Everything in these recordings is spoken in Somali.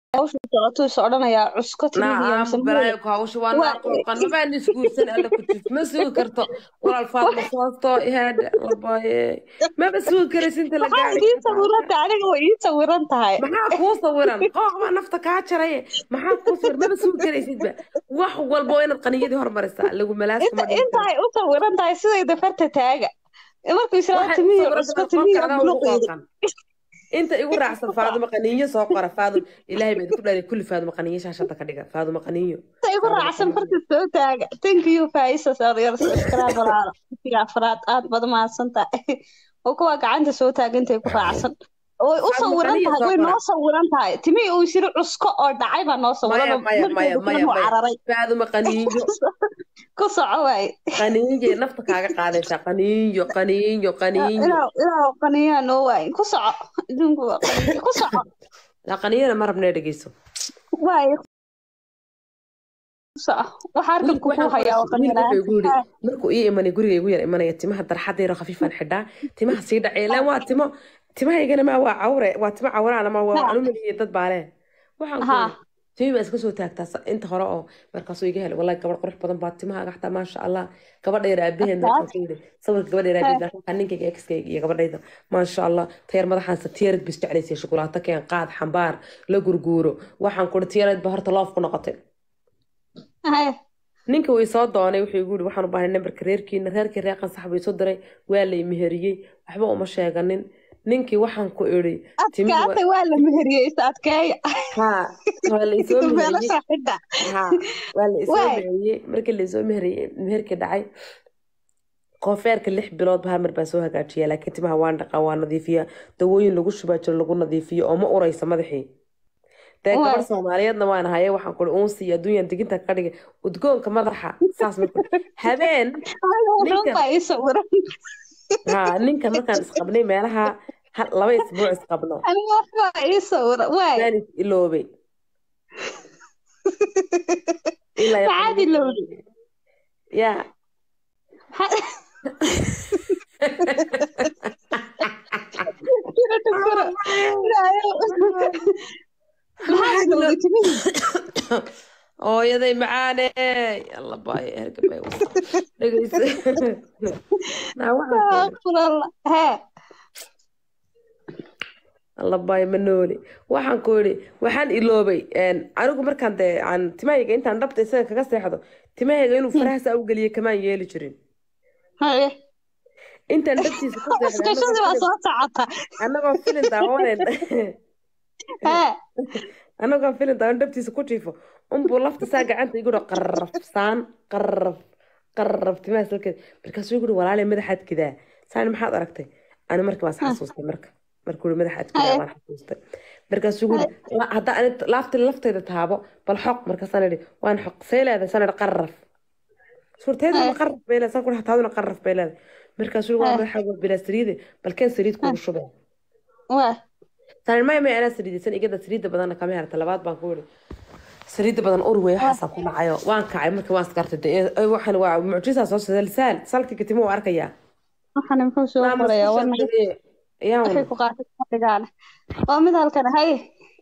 hawsha socoto is odhanayaa cusko timihiya naam mise balaayo ku hawsha waa Waa- naaqooqan mabaan isguursan alla ku jirto ma sugi karto walaal faadma soosto ihaadha labaye maba sugi karaysa inta la maxaa gaari idiin sawiranta aniga way ii sawiran tahay maxaa kuu sawiran qooq baa nafta kaa jaraye maxaa kuu sawiran maba sugi karaysidba wax walba waa inaad qaniyadii hormarisaa lagu malaaskuma inta intaay u sawiran tahay sidayda farta taaga markuu israel timihi cusko timihi buluqeeda inta igu raacsan faaduma qaniinyo soo qora faadum ilaahay baa idinku dhalay kulli faaduma qaniinyo shaashada ka dhiga faaduma qaniinyo inta igu raacsan farta soo taaga thank you faisa saadiyar subscribe walaalo intiga afraad aad baad mahadsan tahay oo kuwa gacanta soo taaga intay ku raacsan way u Faaduma sawiran qaniyo tahay soo way qora. noo sawiran tahay timihii uu isiri cusko oo dhacay baa noo sawiran maya oo maya maya markeedu maya kulan uu maya cararay faaduma qaniinyo ku soco waaye qaniinyo nafta kaaga qaadaysaa qaniinyo qaniinyo qaniinyo ilaa ilaa qaniyaa noo waaye ku soco adduunku waa qaniyo ku soco la qaniinyana ma rabnee dhegeyso waaye ku soco waxaa arkan wiilku kugu waxaan hayaa oo wiilku wuxuu igu yidhi qaniyaa markuu ii imanay guriga igu yar imanaya timaha darxada yaro khafiifaan xidhaa timaha sii dhacay ilaan waa timo timahaygana maa waa cawre waa timo cawraana ma waa anumaliye dad baa leh waxaan ku Ha. yidhi timi baa iska soo taagtaa sa- inta hore oo markaasuu iga helay wallahi gabadh qurux badan baa timahaaga xataa maasha allah gabadha yar aabaheen markaan ku yidhi sawirka gabadha yar aabaheen markaan ninkayga exkayga iyo gabadhayda maasha allah tayar madaxaan satiyarad bis jeclaysay shukulaato keen qaad xambaar la gurguuro waxaan ku yidhi tiyarad baa horta loof ku noqotay Haye. ninka way soo doonay wuxuu igu yidhi waxaan u baahnay nambarka reerkiina reerkii reer qansax bay soo diray waa la imeheriyey waxba uma sheeganin ninkii waxaan ku idhi timi wa- adkaatay waa la meheriyey is adkeeya haa waa la isoo meheriyey beelasha xidha haa waa la isoo Waay. meheriyey markii la isoo meheriyey meherkii dhacay koofeerka lix bilood ba hal mar baa soo hagaajiya laakiin timaha waan dhaqaa waa nadiifiya dawooyin lagu shubaa jiro lagu nadiifiyo oo ma uraysa madaxii dee Waay. gabar soomaaliyeedna waan haye waxaan kuri uunsi iyo adduunyan diginta ka dhigay udgoonka madaxa saas marka habeen aniga wuxuun Ninkan- baa ii sawiran haa ninkan markaan isqabnay meelaha hal- laba isbuuc isqabno aniga waxbaa ii sawiran waay waan is iloobay ilaa iyo maxaad ilowday yaa maxaad ilowday timihii hooyaday macaane alla baayo hergabay dhegeysa naa waxaan ku Astagfirullah. hee alla baayo ma nooli waxaan ku yidhi waxaan iloobay een, anigu markaan dee aan timahayga intaan dhabta isaga kaga seexdo timahayga inuu farahaasa u geliyo kamaan yeeli jirin haye intaan dhabtiisa ku seexday iskashadii baa soo socota annagoo filin daawaneen hee annagoo filin daawan dhabtiisa ku jiifo unbuu lafta saa gacanta igu dho qarraf saan qarraf qarraf timaha salkeed markaasuu igu dhi walaalay madaxaad kidaa saani maxaad aragtay ani markii baas xasuustay marka markuu yidhi madaxaad kidaa baan xasuustay markaasuu igu yidhi "La- haddaa ani laafti laftayda taabo bal xoq markaasaan idhi waan xoq see leedahay saan idhi qarraf suurteeduna qarraf bay leedahay saan ku dhaha taaduna qarraf bay leedahay markaasuu yidhi waa madaxa waa bilaa saliide bal keen saliid kugu shubay waa tani maya maya anaa saliidaysan igada saliidda badanna kama herta labaad baan ku yidhi saliidda badan ur wey waxaasaa ku dhacayo waan kacay marka waan iskartay dee ay, waxaan waa mucjisaa soo socda lisaal salkii timo waa arkayaa waxaan muxuu soo Naa qorayaa mas'uusha warna tagay. Ayaan waxay ku qaatay fadhigaana waa mid halkan haye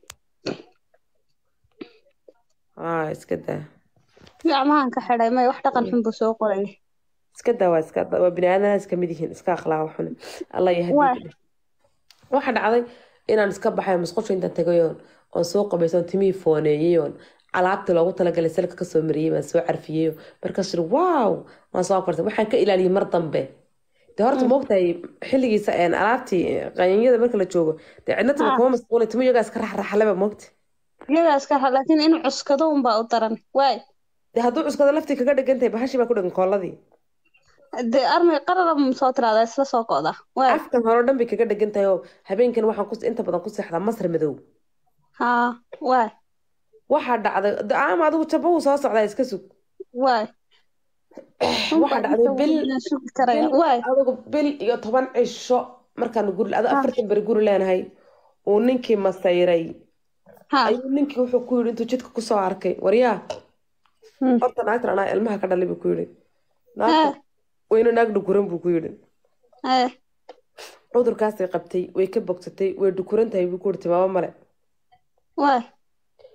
aa iska daa gacmahan ka xidhay may wax dhaqan xun buu soo qoraya iska daa waa iska waa bini aadanaha iska mid yihiin iska akhlaaq xun alla iyo Waay. hadii waxa dhacday inaan iska baxay musqusha intaan tagayoon oon soo qabaysoon timihii fooneeyeyoon alaabtii loogu talagalay salka kasoo mariyey baan soo carfiyeyo markaas iri wow waan soo kortay waxaan ka ilaaliyey mar dambe dee horta moogtahay xilligiisa een, alaabtii qanyanyada marka la joogo dee cidna timo Ah. kuma masquulay timo iyagaa iska raxraxaleba moogta iyagaa iska xa laakiin inuu cuskado unbaa u daran waay dee hadduu cuskada laftii kaga dhigan tahay bahashii baa ku dhigan kooladii dee armay qarara soo tiraada isla soo go'da waay afkan hore oo dhan bay kaga dhigan tahay oo habeenkan waxaan ku inta badan ku seexdaa masar madow haa waay waxaa dhacday de- ama adigu jaba uu soo socdaa iska sug waay waxaa dhacday bil sugi karaya bil- waay adigu bil iyo toban cisho markaan guri adu afartan beri guri leenahay uu ninkii masayray haa ayuu ninkii wuxuu ku yidhi intuu jidka kusoo arkay waryaa Hmm. horta naagtan anaa ilmaha ka dhalay buu ku yidhi Haa. naagta wayna naag dhukuran buu ku yidhi hee cudurkaasay qabtay way ka bogsatay way dhukuran tahay buu ku yidhi timaabo male waay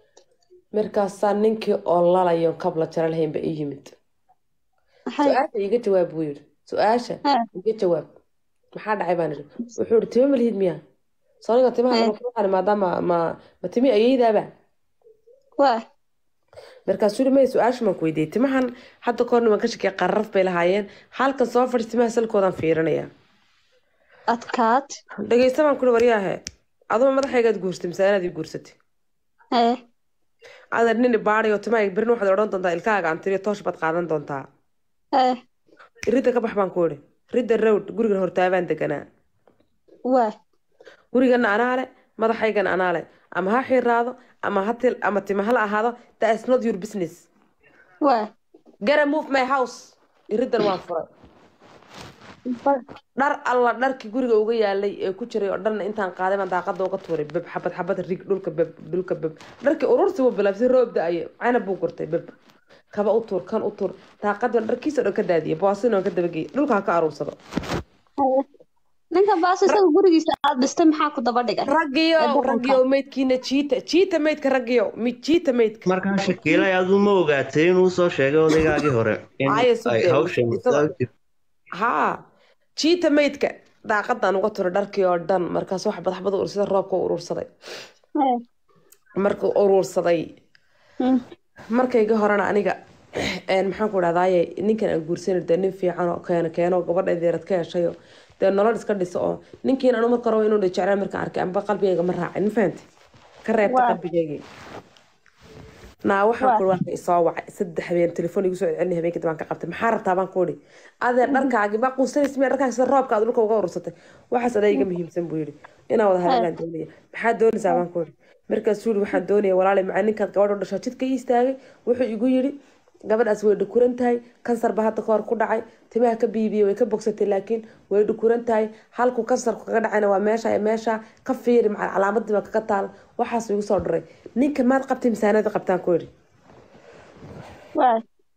markaasaa ninkii oo lalayo kabla jara lahaynba ii yimid maxay su-aasha iga jawaab buu yidhi su-aasha Ha. iga jawaab maxaa dhacay baan idhi wuxuu yidhi tima malihid miya soniga timaha Eh. kama kuuqani maadaama ma ma timi ayeydaaba waa markaasuu yidhi maya su-aasha maan ku weydiiyey timahan hadda kahorna waan ka shakiyay qararaf bay lahaayeen halkan soo fadhi timaha salkoodaan fiirinaya adkaad dhegeysta baan kuri waryaahe aduma madaxaygaad guursatay mise anaad ii guursatay ee adeer nin baadayo timaha berina waxaad odhan doontaa ilkaaga antiriyo toosh baad qaadan doontaa ee ridda ka bax baan ku idhi ridda rowd gurigan hortaabaan deganaa waa gurigana anaa le madaxaygana anaa le ama ha xiiraado ama ha til ama tima hala ahaado that is not your business waa gara move my house iridan waan furay dhar alla dharkii guriga uga yaalay ee ku jiray oo dhanna intaan qaaday baan daaqada uga tuuray beb xabad xabad rig dhulka beb dhulka beb dharkii urursi buu bilaabsay roob da-aye canab buu gurtay beb kaba u tuur kan u tuur daaqadii baan dharkiisa dhan ka daadiyay boosina waan ka dabageeyay dhulka ha ka aruursado ninkan baas isaga gurigiisa aad dhistay maxaa ku daba dhigay raggiyo raggiyo meydkiina jiita jiita meydka raggiyo mi jiita meydka markaan shakiilay aduu ma ogaatay inuu soo sheegay odaygaagii hore in Haya, soo ay dee. hawshan Isagoo- haa jiita meydka daaqadaan uga turay dharkii oo dhan markaas wax badaxbada ur sida roobka u urursaday Ee, markuu urursaday mm, markayga horena aniga een, maxaan ku dhahdaye ninkan aan guursanay dee nin fiican oo keeno keeno gabadha deerad ka heshayo dee nolol iska dhiso oo ninkiin anu marka rabo inuu jeclaan markaan arkay amba qalbigayga ma raacin ma fahanti ka reebta Waa. qalbigaygii naa waxaan Waa. ku waa isoo wacay saddex habeen telefoon igu soo celcelin habeenkii dambaan ka qabtay maxaa rabtaa baan ku idhi adeer dharkaagi baa quusanaysa miya dharkaaga sida roobka aad dhulka uga urursatay waxaas adaa iga muhiimsan buu yidhi inaan wada hadlaan doonaya maxaa doonaysaa baan ku idhi markaasuu yidhi waxaan doonaya walaali macaa ninkaad gabadha u dhashaa jidka ii istaagay wuxuu igu yidhi gabadhaas way dhukuran tahay kansar ba hadda kahor ku dhacay timaha ka biibiyey way ka bogsatay laakiin way dhukuran tahay halku kansarku kaga dhacayna waa meesha iyo meesha ka fiiri macal calaamadii baa kaga taal waxaas igu soo dhiray ninka maad qabtay misaanada qabtaan ku idhi waa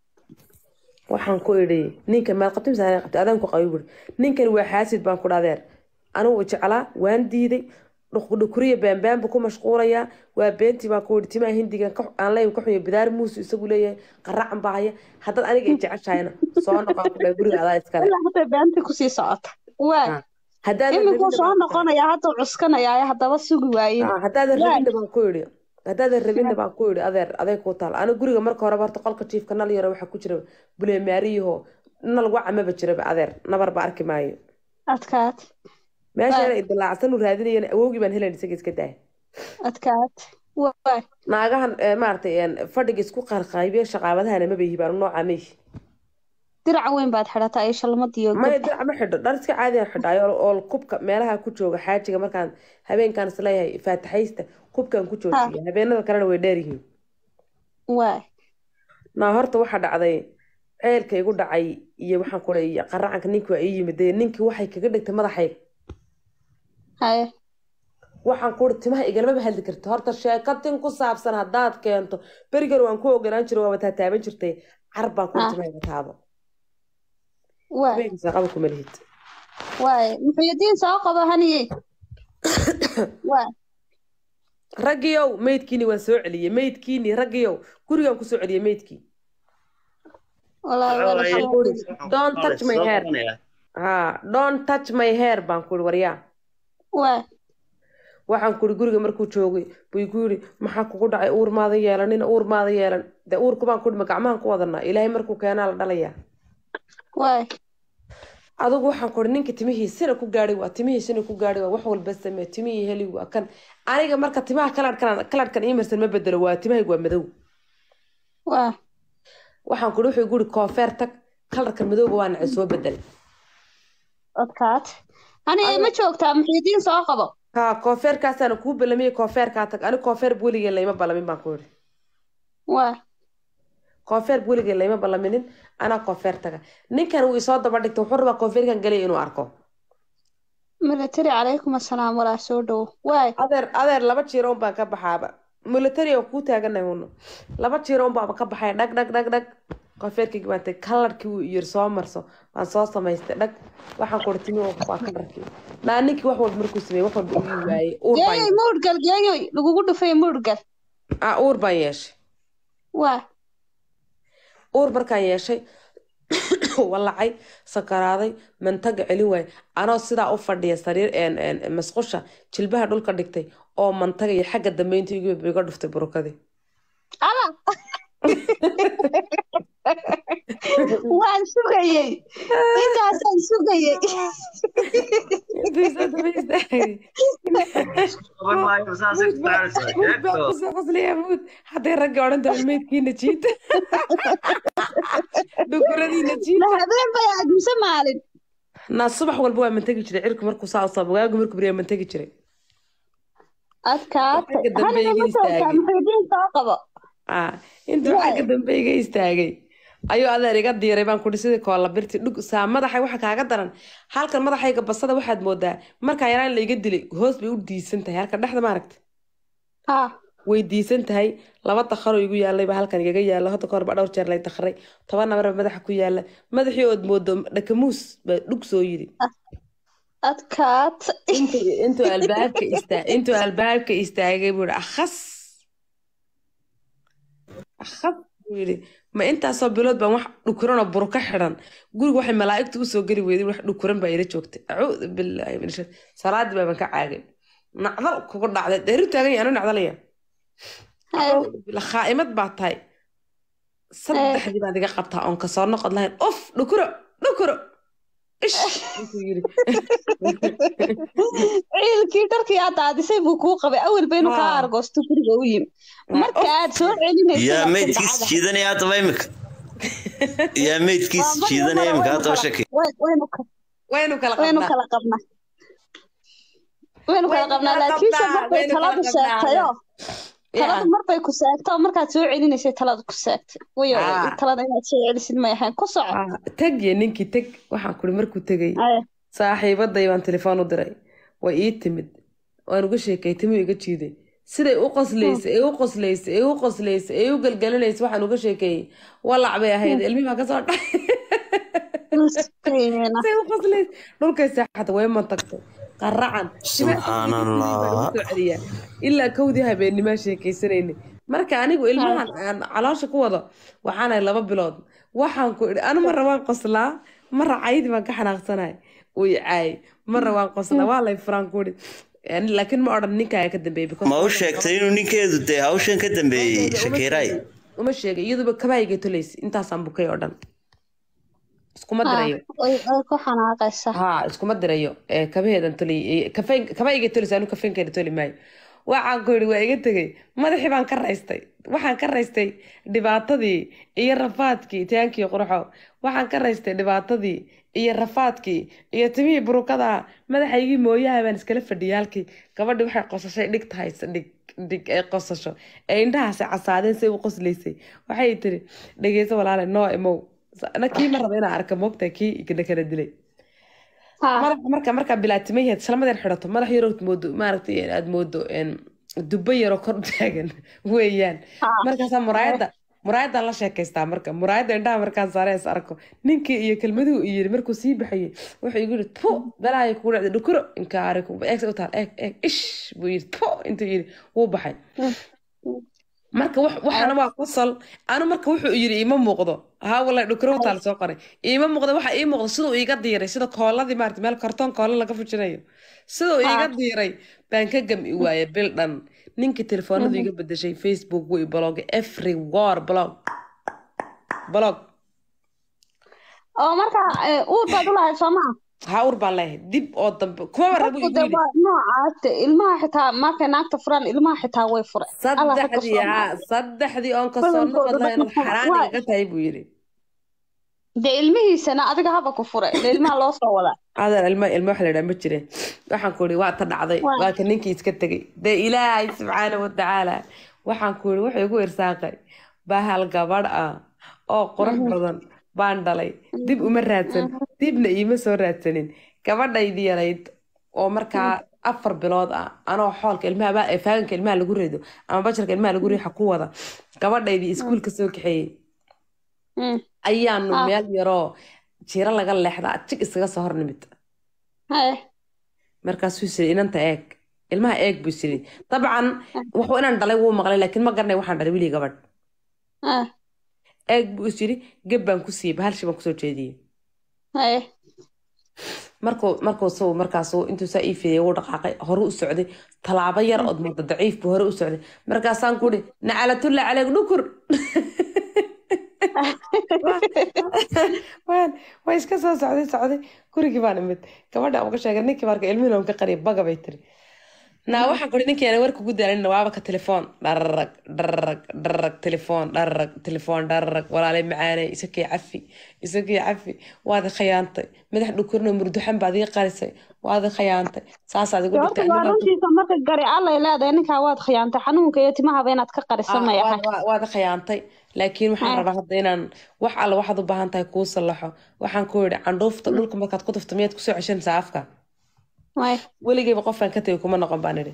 waxaan ku idhi ninka maad qabtay misaanada qabtay adaan ku qabi buuri ninkan waa xaasid baan ku dhadeer anigu jeclaa waan diiday dhukuriya baanbaan buu ku mashquulayaa waa beentii baan ku idhi timaha hindigan ka- aan leeyahay ka xunya bidaar muusu isagu leeyahay qaracan baa haya haddaad aniga i jeceshahayna soo noqon ku dhahay guriga adaa iskale ilaa hadda beantii kusii socota waa haddaadan iminkuu rabinna soo baan- noqonaya hadda cuskanaya haddaba sugi waayin Ah, haddaadan Waa. rabinna baan ku idhi haddaadan rabinna baan ku idhi adeer adeeg kuu taal aniga guriga marka horeba horta qolka jiifka nal yaro waxaa ku jira buleemaariyaho nal waca maba jiraba adeer nabar ba arki maayo adkaad meesheena idilaacsan u raadinayana awowgii baan helayn isaga iska daaya adkaad waa naagahan eh, maaragtay een, fadhiga isku qarqaybiya shaqaabadahana maba yihi baan noocaa meyhi dirac weyn baad xidhataa iyo shalmadiyo maya dirac ma xidho dhar iska caadiyan xidhaayo oo- oo kubka meelaha ku jooga xaajiga markaan habeenkaan isleeyahay faataxaysta kubkaan ku joojiya habeenada kalena way dheer yihiin waa naa horta waxaa dhacday ceelka igu dhacay iyo waxaan ku dhahay qaracanka ninkii waa ii yimid dee ninkii waxay kaga dhigtay madaxayga haye waxaan ku uri timaha igalmaba hadli karta horta sheekatin ku saabsan haddaad keento berigan waan ku ogolaan jiray waaba taataaban jirtay car baan ku uri Ah. timaha iga taabo waa timahiisa qaba kuma lihid waay muxuyadiin soo qabo haniyey waa raggiyow meydkiini waan soo celiyey meydkiini raggiyow gurigaan kusoo celiyey meydkii walaa Waxaan ku uri don't touch my hair ha don't touch my hair baan ku uri waryaa waa waxaan kuri guriga markuu joogay buu igu yidhi maxaa kugu dhacay uur maada yeelanin uur maada yeelan dee uurku baan kudhi ma gacmahan ku wadanaa ilaahay markuu keenaa la dhalayaa waay adigu waxaan kuri ninka timihiisina ku gaadhay waa timihiisina ku gaadhay waa wax walba samee timihii heli waa kan aniga marka timaha kaladhkan kaladhkan imarsan ma bedelo waa timahaygu waa madow waa waxaan kuri wuxuu igu yidhi koofeer tag kalarkan madowga waa nacay soo bedel adkaad haniyey ma joogtaa muxuyadiin soo qabo ha koofeerkaasaana kuu balamiyey koofeerkaa tag ani koofeer weligeen layma balamin baan ku yidhi waa koofeer weligeen layma balaminin anaa koofeer taga ninkan uu isoo daba dhigtay wuxuu rabaa koofeerkan galaya inuu arko military calaykum assalaam walaa soo dhowo waay adeer adeer laba jiiro un baan ka baxaaba military oo kuu taaganahay uno laba jiiro un baaba ka baxaya dhag dhag dhag dhag koofeerkaygi baan tagay kalarkii uu yiri soo marso waan soo samaystay dhag waxaan kuri timi waa kalarkii naa ninkii wax walba markuu sameeyey wax walba uu ii waayey uur baan geeyey muudgal geeyoy lagugu dhufay muudgal ah uur baan yeeshay waa uur markaan yeeshay walacay sakaraaday mantaga celin waay anoo sidaa u fadhiya sariir een- een- masqusha jilbaha dhulka dhigtay oo mantaga iyo xagga dambeynta igu iga dhuftay burukadii ala waan sugayey intaasaan sugayey qaban maayo saasay ku taaraysaa sheegto hadday ragga odhan tahay meydkiina jiita dhukuradiina jiita la habeen bay aadmise maalin naa subax walba waa mantegi jiray cirku markuu saa usaba waagu markuu beriyaa mantegi jiray adkaatay Xagga dambe haniga iga ma joogtaa istaagay. muxiidiin soo qabo Ah, intuu Waay. xagga dambe iga istaagay ayuu adeer iga diiray baan kudhi sidii koolla birti dhug saa madaxay waxa kaaga daran halkan madaxayga basada waxaad moodaa markaa yaraan la iga dilay hoos bay u diisan tahay halkan dhexda maaragta ha way diisan tahay laba dakharoo igu yaalay baa halkan igaga yaala hadda kahor baa dhowr jeer lay dakharay toban nabar baa madaxa ku yaala madaxii ood moodo dhakamuus baa dhug soo yidhi adkaatay intuu intuu albaabka istaa intuu albaabka istaagay buu yidhi akhas akhas buu yidhi ma intaasoo bilood baan wax dhukuran oo buru ka xidhan guriga waxay malaa'igtu usoo geli weyday wax dhukuran baa ila joogtay acuudu bilaahi min shar salaadii baaban ka caagay nacdal kugu dhacday dheeru taagan yahay anu nacdalaya acuudu billah khaa'imad baa tahay saddexdii baad iga qabtaa oon kasoo noqod lahayn uf dhukuro dhukuro ish intuu yidhi ciilkii dharkii aad daadisay buu kuu qabay awel baynu kaa Ah. argoosto guriga u yimi marka aad soo celinaysa yaa waa meydkiis kandacada. jiidanaya haddaba imika yaa meydkiis Waa mar jiidanaya walbana imika waynu haddaba kala- shaki way- waynu ka- waynu kala waynu qabnaa kala qabnaa waynu kala Waynu qabnaa kala laakiinse qabnaa, marbay waynu kala taladu qabnaa. seegtayo Yaa. taladu marbay ku seegto markaad soo celinaysay taladu ku seegtay wayo Ah. talada inaad soo celisid may ahayn ku soco Ah, tag iyo ninkii tag waxaan kuri markuu tegay Aye. saaxiibaday baan telefoon u diray way ii timid waan uga sheekay timuu iga jiiday siday u qoslaysay ee u qoslaysay ee u qoslaysay ee u galgalinaysay waxaan uga sheekeeyey walac bay ahayd ilmihii baa kasoo dhacay Miskiina. say u qoslaysay dhulkay seexata way mantagtay qaracan Subxaanallah. celiyaa ilaa kowdii habeennimaa sheekaysanayna marka anigu ilmahan aan caloosha ku wado waxaanahay laba bilood waxaan ku idhi anu marra waan qoslaa marra caydi baan ka xanaaqsanahay uu i caayay marra waan qoslaa waa lay furaan ku idhi Yani, laakiin ma odhan ninkaaga ka dambeeyey because- ma u sheegtay inuu ninkeedu dee hawshan ka dambeeyey Uma shakiiraay sheegay- uma sheegay iyaduba kabaayga tolaysay intaasaan bukay oo dhan iskuma dirayo way way ku xanaaqaysaa haa iskuma dirayo ee kabaheedan toli kabayga tolis anu kafeenkeeda toli maayo waxaan ku yidhi waa iga tegey madaxii baan ka raystay waxaan ka raystay dhibaatadii iyo rafaadkii taankii qurxo waxaan ka raystay dhibaatadii iyo rafaadkii iyo timihii burukada madaxaygii mooyaha baan iskala fadhiyay halkii gabadhii waxay qosashay dhig tahay dhig dhig ee qosasho ee indhahaasi casaadeen say u qoslaysay waxay tiri dhegeyso walaale noo imow na kii ma raba inaan arka moogtahay kii na kala dilay Ha. madaxa marka markaa bilaatimayahed salmadeed xidhato madax yaroo moodo maaragtay aad moodo een, dubbo yaroo kor u taagan weeyaan Ha. markaasaa muraayadda muraayaddan la sheekaystaa marka muraayadda indhaha markaan saare is arko ninkii iyo kelmaduhu i yiri markuu sii baxayey wuxuu igu yidhi pu balaayo kugu dhacday dhukuro inkaari eeg u taal eeg eeg ish buu yidhi pu intuu yidhi wuu baxay marka wax- waxaana waa qosol anu marka wuxuu yiri iima muuqdo haa wallahi dhukuro u taal soo qoray iima muuqdo waxa ii muuqdo siduu iiga diiray sida kooladii maarata meel kartoon koola laga fujinayo siduu iiga diiray baan ka gami waayay bil dhan ninkii telefoonadu iga bedeshay facebook way blog every war blog blog oo marka eh, uur baad u lahayd soo maa haa ur baan leeyahay dib oo dambe kumaba rabo dadku igu de yidhi waa noocaate ilmaha xitaa markay naagta furaan ilmaha xitaa way fure Alla ragga saddexdii soo haa saddexdii oon kasoo Badankooda noqod lahayn dadka xaraan waa- igaga tahay buu yidhi dee ilmihiisana adiga haba ku fure ile ilmaha loo soo wadaa adeer ilmo ilmo waxa la yidhaha ma jire waxaan ku ihi waa ta dhacday Waa. waa ka ninkii iska tegey dee ilaahay subxaana watacaala waxaan ku ihi wuxuu igu irsaaqay bahal gabadh ah oo qurux badan baan dhalay dib uma raadsan dibna iima soo raadsanin gabadhaydii yarayd oo markaa afar bilood ah anoo xoolka ilmaha ba- ee faaganka ilmaha lagu rido ama bajarka ilmaha lagu riixa ku wada gabadhaydii iskuulka soo kaxeeyey Mm. ayaanu Ah. meel yaroo jiro laga leexdaa jig isaga soo hor nimid Haye. markaasuu siri inanta eeg ilmaha eeg buu siri dabcan wuxuu inaan dhalay wuu maqlay laakiin ma garanay waxaan dhalay wiilii gabadh ah eeg buu is yidhi geb baan ku siiyey bahalshi baan kusoo jeediyey haye markuu markuu suu markaasuu intuu saa ii fidiyay wuu dhaqaaqay hore u socday tallaabo yar ood muuqda daciif buu hore u socday markaasaan ku ihi nacalatulla caleeg dhukur waan waa iska soo socday socday gurigii baan imid gabadha uga sheegay ninkii marka ilmihiina ka qariya baga bay tiri naa waxaan kuri ninkii aan warka ugu daalin waaba ka telefoon dhararag dhararag dhararag telefoon dhararag telefoon dhararag walaalay macaanay isakii cafi isakii cafi waad i khayaantay madax dhukurno murduxan baad ii qarisay waad i khayaantay saasaad igu horta dhigtay waa runtiisa marka gari allay leedahay ninkaa waad khiyaantay xanuunka iyo timahaba inaad ka qarisa maya waad i khayaantay laakiin waxaan Ah. rabaa hadda inaan wax alle waxaad u baahan tahay kuu sallaxo waxaan ku yidhi candhuufta dhulka markaad ku tufto miyaad kusoo ceshanaysaa afka way weligeyba qofaan ka tegay kuma noqon baan idhi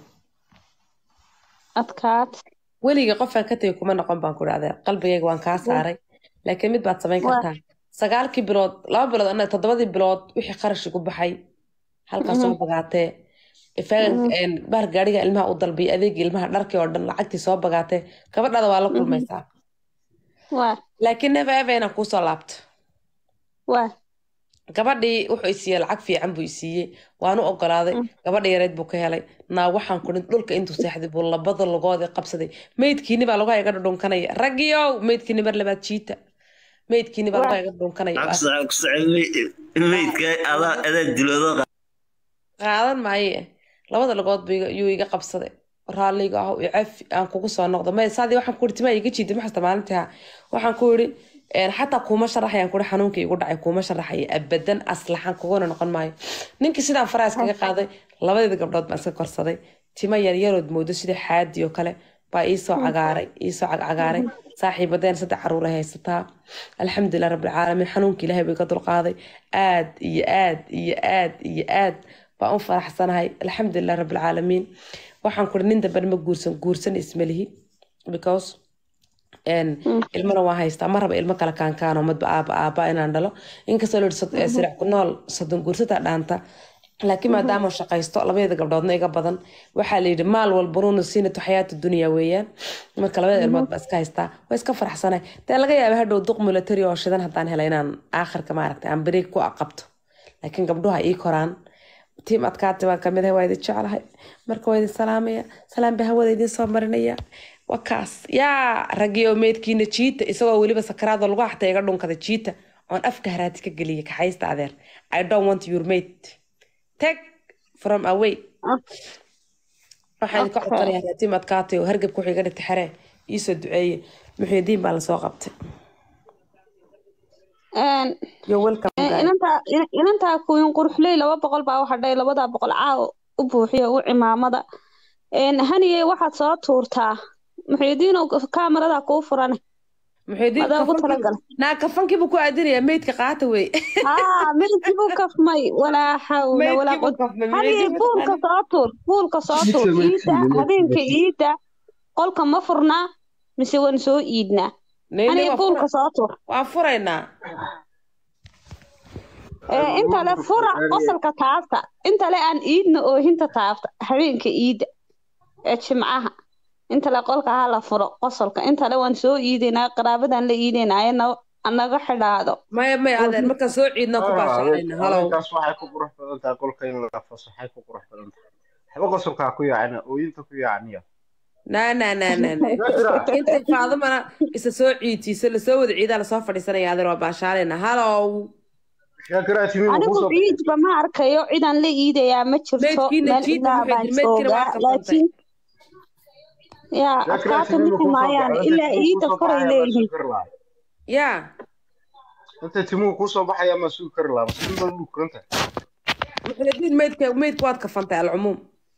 adkaad weligay qofaan ka tegay kuma noqon baan ku idhi adeer qalbigayga waan kaa saaray laakiin mid baad samayn Waa. kartaa sagaalkii bilood laba bilood ana toddobadii bilood wixii qarash igu baxay halkaas soo bagaatee ifaagan bahar gaariga ilmaha u dalbiy adeegii ilmaha dharkii oo dhan lacagtii soo bagaatee gabadhaada waa la kulmaysaa waa laakiin never ever inaan kuusoo laabto waa gabadhii wuxuu i siiyey lacag fiican buu i siiyey waan u ogolaaday gabadha yareed buu ka helay naa waxaan kurin dhulka intuu seexday buu labada lugoodii qabsaday meydkiini baa lagu iga dhudhunkanaya raggiyow meydkiini mar labaad jiita meydkiini baa lagu iga dhudhunkanaya meydka adaa adaa diloodo qaadan maaye labada lugood buu iga- yuu iga qabsaday raalliga ah i cafi aan kugu soo noqdo may saadii waxaan ku iri timaa iga jiiday maxasta maalintii ha waxaan ku iri xataa kuuma sharaxayaan kuri xanuunka igu dhacay kuuma sharaxaya abadan aslaxan kuguna noqon maayo ninkii sidaan faraas kaga qaaday labadeeda gabdhood baan iska korsaday tima yaryarood moodo sida xaadi oo kale baa iisoo cagaaray iisoo cagcagaaray saaxiibadeen saddex caruur ay haysataa alxamdulilah rabbilcaalamiin xanuunka ilaahay buu iga dulqaaday aad iyo aad iyo aad iyo aad baan u faraxsanahay alxamdulilah rabbilcaalamiin waxaan kuri nin dambe ma guursan guursan ismalihi because ilmana waa haystaa ma raba ilmo kale kaankaano madba aaba aaba inaan dhalo inkastoo la yidhi sirac ku nool soddon guursataa dhaanta laakiin maadaama shaqaysto labadeeda gabdhoodna iga badan waxaa la yidhi maal walbanuuna siinatu xayaatu dunya weeyaan marka labadeeda ilmood baa iska haystaa waa iska faraxsanay dee laga yaaba hadhow duq military oo shidan haddaan hela inaan aakhirka maaragtay aan beriig ku aqabto laakiin gabdhuha ii koraan tiim adkaati baan kamid ahay waa idin jeclahay marka waa idin salaamaya salaam baa hawada idin soo marinaya wakaas yaa raggii oo meydkiina jiita isagoo weliba sakaraadoo lagu xatay iga dhunkada jiita oon afka haraati ka geliya kaxaysta adeer i don't want your mate take from away waxaan idinka codsanaya haraatiim adkaatay oo hargabka wuxuu iga dhigtay xeree iisoo duceeye muxiidiin baa lasoo qabtay yo welcome guys. inantaa kuwin quruxley laba boqol baa waxa dhahay labadaa boqol caaw u buuxiyo u cimaamada haniyey waxaad soo tuurtaa muxiidiin kaamaradaa kuu furan muxiidiin adaa ugu talagalay naa kafankiibu ku aadinayaa meydka qaata wey haa meydkii buu kafmay walaa xawla walaa Meydkii buu qud kafmay, haniyey muxiidiin buu buulka soo tuur buulka soo tuur iida habeenka iida qolka ma furnaa mise waan soo iidnaa Neyne haniyey waa buulka fura- soo tuur waan furaynaa ee inta le fura qosolka taabta inta le aan iidna oohinta taabta habeenka iida ee jimcaha inta le qolka ha la furo qosolka inta le waan soo iidaynaa qaraabadan la iidaynaayo naga xidhaado maya maya adeer markaan soo ciidna ku baashaanayna halow habeenkaas waxay ku qurux badan tahay qolka in la fasaxay ku qurux badan tahay waxba qosolkaa ku yaacina ooyinta ku yaacniya na na na na na intay faadumana isa soo ciidtiiso lasoo wada ciidaa lasoo fadhiisanaya adeer waa baashaalayna halow shaakira timimu anigu kusoo ciidba ma arkayo cidaan la iidayaa ma jirto Meydkiina meel jiidna ilaa maxay baan tiri, meydkiina waa joogaa qabsantay. laakiin yaa shaakira adkaata timimu mixi kusoo maayaan baxay ilaa iida koray leeyihiin yaa intay timuhu kusoo baxaya ma sugi kari lahaa masiin baa ugu kuranta muxuudiin meydka meydka waad kafantay alcumuum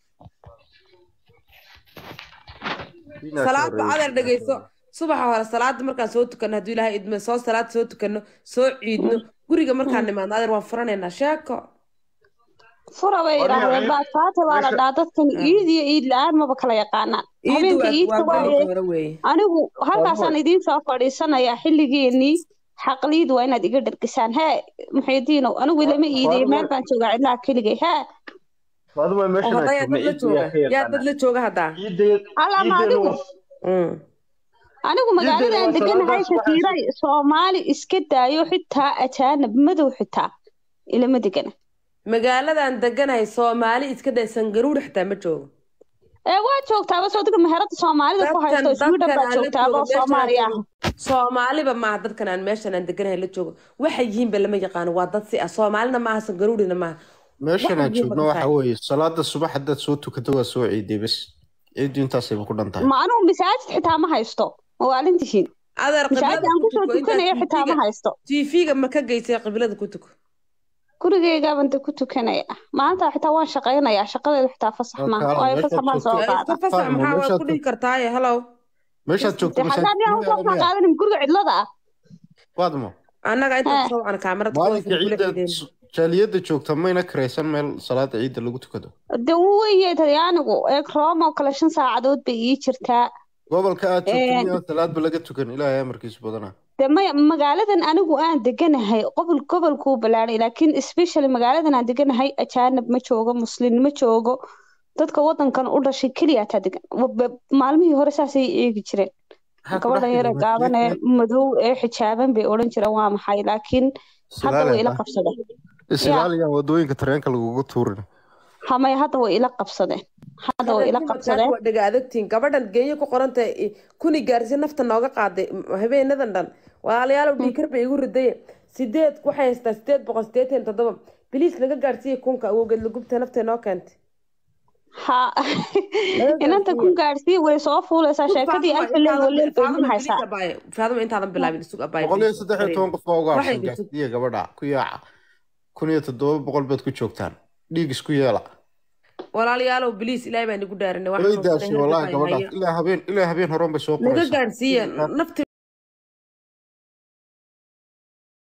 salaada adeer dhegeyso subaxa hore salaada markaan soo tukano hadduu ilaahay idmo soo salaad soo tukano soo ciidno guriga markaan nimaadno adeer waan furanaynaa sheeko fura bay Aniga yidhaahdeen ciid- baadkaata waa la meesha- dhaa dadkan iid iyo iid la-aan maba kala yaqaanaan iidu habeenka waa iidka waa waaye gelinka hore weeye anigu halkaasaan idiin soo fadhiisanayaa xilligeenii xaqliid waa inaad iga dhergisaan hee muxiidiinow anigu lama iidayo meel baan joogaa cidlaha keligay hee aduma oo meeshan hadda aad yaa dad la joogna jooga yaa dad la jooga haddaa ciidda Alla ma adigu? Mm. anigu magaalada aan waa deganahay salaadaas waxaa shakiiray soomaali iska daayo xitaa ajaanib madow xitaa ilama degana magaaladan deganahay soomaali iska day sangaruur xitaa ma joogo ee waa joogtaaba soo diga meherada soomaalida ku haysto sweden baa joogtaaba oo soomaali ah soomaaliba maaha dadkan aan meeshan aan deganahay la joogo waxay yihiinba lama yaqaano waa dad si ah soomaalina maaha sangaruurina maaha meeshan aan Waxay joogno yihiin waxa weeye salaada subax haddaad soo tukato waa soo ciiday bas ciiddu intaasayba ku dhan tahay ma anigu masaajid xitaa ma haysto ma waalintihiin adeer masaajid aan kusoo tukanayo xitaa ma haysto tv-ga ma ka geysay qiblada ku tuko gurigeygaabaan de ku tukanaya maanta xitaa waan shaqaynayaa shaqadeedu xitaa fasax Oo maaha kaala, waayo meeshaad fasax maan soo joogto- qaada iska fasax Fahmo, maxaa waad meeshaad ku dhihi kartaaye hallow meeshaad joogto de xataa miyaan usoo masaajidada miyaa qaadanin guriga cidlada ah waadmo annaga inta Eh. soo wacan kaamarad maalinka ciidda jaaliyadda joogta mayna karaysan meel salaada ciidda lagu tukado de weye talyaanigu eeg rome oo kale shan saacadood bay ii jirtaa gobolka aad joogto Eh. miyaan salaadba laga tukan ilaahay amarkiisu badanaa de maya magaaladan anigu aan deganahay qobol gobolkuu balaadhay laakiin especially magaaladan aan deganahay ajaanib ma joogo muslin ma joogo dadka wadankan u dhashay keliya taa degan Wa- maalmihii hore saasay eegi jireen Maxaa ku gabadhan dhex yare jira gaaban ee masjidka? madow ee xijaaban bay odhan jireen waa maxay laakiin hadda way ila Silaalaya. qabsadeen Isilaaliyaan wadooyinka tareenka lagugu tuurin hamay hadda way ila qabsadeen hadda way ila qabsadeen waa dhaga adagtiin gabadhan geenyo ku qoranta kuni gaarsi nafta nooga qaaday m- habeenadan dhan walaalayaalow dhiikar bay igu riday sideed waxay haystaa sideed boqol sideetan iyo toddoba biliis laga gaarsiiyey kunka awowgeed lagubta naftee noo keentay ha inanta ku gaadhsii way soo fuulaysaa sheekadii alfiley waleel bay idin haysaa faaduma intaadan bilaabin isug abaay boqol iyo saddex iyo toban qof baa uga Waxay harsan gashay- gaarsiiya gabadha ku yaaca kun iyo toddoba boqol baad ku joogtaan dhiig isku yeela walaalayaalow biliis ilaahay baan igu dhaarinay way daashay wallaahi gabadhaas ilaa habeen ilaa habeen horan bay soo laga qoraysaa gaarsiiya nafti